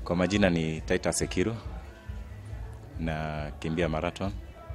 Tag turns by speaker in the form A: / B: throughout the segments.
A: Kwa majina ni Titus Sekiru na kimbia marathon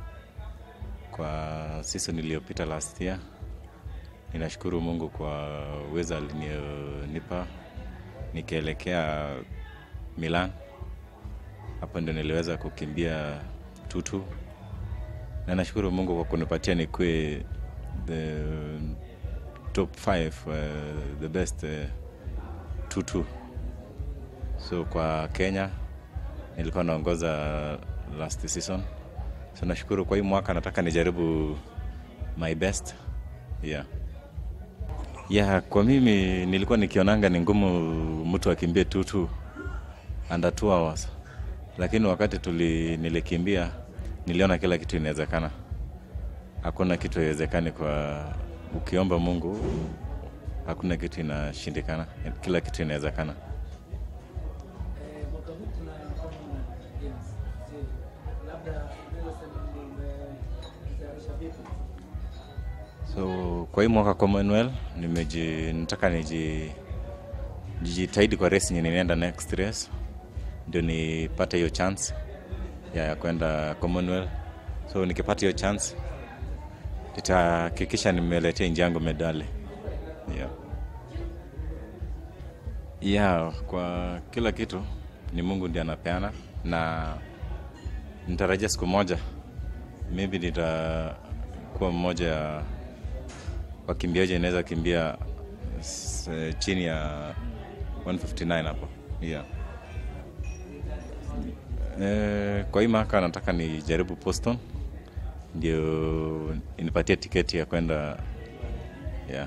A: kwa season iliyopita last year. Ninashukuru Mungu kwa uwezo alinionipa nikielekea Milan. Hapo ndio niliweza kukimbia tutu, na nashukuru Mungu kwa kunipatia nikuwe the top 5 uh, the best uh, tutu. So kwa Kenya nilikuwa naongoza last season, so nashukuru. Kwa hii mwaka nataka nijaribu my best yeah. Yeah, kwa mimi nilikuwa nikionanga ni ngumu mtu akimbie tutu under 2 hours, lakini wakati tuli nilikimbia niliona kila kitu inawezekana. Hakuna kitu haiwezekani kwa ukiomba Mungu, hakuna kitu inashindikana, kila kitu inawezekana.
B: Eh, mwaka huu kuna Common Games. Je, labda unaweza sema umejitayarisha vipi?
A: So kwa hii mwaka Commonwealth nimeji nataka niji jitahidi kwa race yenye ninaenda next race ndio nipate hiyo chance ya, ya kwenda Commonwealth. So nikipata hiyo chance nitahakikisha nimeletea nchi yangu medali. Yeah. Yeah, kwa kila kitu ni Mungu ndiye anapeana na nitarajia siku moja maybe nitakuwa mmoja ya wakimbiaji inaweza kimbia s- chini ya 159 hapo yeah. E, kwa hii mwaka nataka nijaribu Boston ndio inipatie tiketi ya kwenda yeah.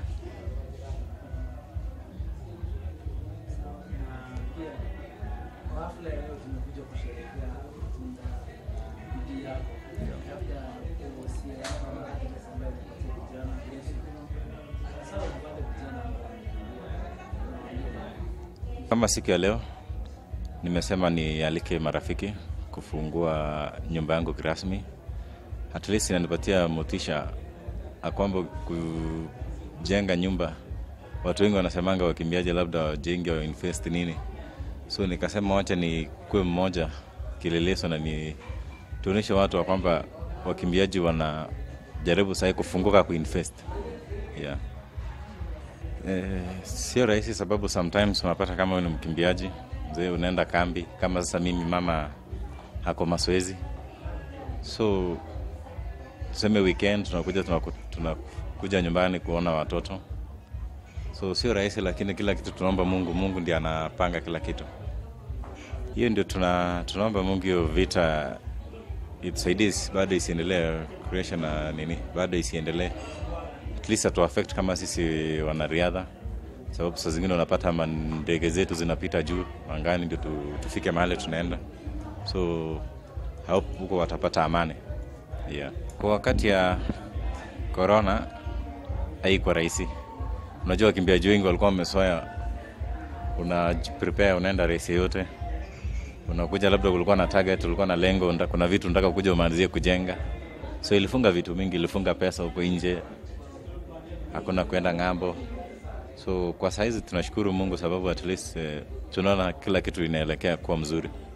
B: Na pia kwa hafla ya leo tumekuja kusherehekea kutunda bidii yako. Labda uhusia ama advice ambayo unapatia vijana kuhusu hasa wale vijana ambao wanawaambia
A: Kama siku ya leo nimesema nialike marafiki kufungua nyumba yangu kirasmi, at least inanipatia motisha ya kwamba kujenga nyumba. Watu wengi wanasemanga wakimbiaji labda wajenge wa invest nini, so nikasema wacha nikuwe mmoja kileleso na ni tuonyeshe watu wa kwamba wakimbiaji wanajaribu sahii kufunguka kuinvest yeah. Eh, sio rahisi sababu sometimes unapata kama wewe ni mkimbiaji mzee, unaenda kambi kama sasa mimi mama hako mazoezi, so tuseme weekend tunakuja tunaku- tunakuja nyumbani kuona watoto, so sio rahisi, lakini kila kitu tunaomba Mungu. Mungu ndiye anapanga kila kitu. Hiyo ndio tuna, tunaomba Mungu hiyo vita itusaidie isi- bado isiendelee creation na nini, bado isiendelee at least atu affect kama sisi wanariadha, sababu saa zingine unapata ma- ndege zetu zinapita juu angani ndio tu, tufike mahali tunaenda, so hope huko watapata amani yeah. Kwa wakati ya corona haikuwa rahisi. Unajua wakimbiaji wengi walikuwa wamesoya, una prepare unaenda race yote unakuja labda kulikuwa na target, ulikuwa na lengo, nda- kuna vitu nataka kuja umalizie kujenga, so ilifunga vitu mingi, ilifunga pesa huko nje, hakuna kwenda ng'ambo. So kwa saizi tunashukuru Mungu sababu at least eh, tunaona kila kitu inaelekea kuwa mzuri.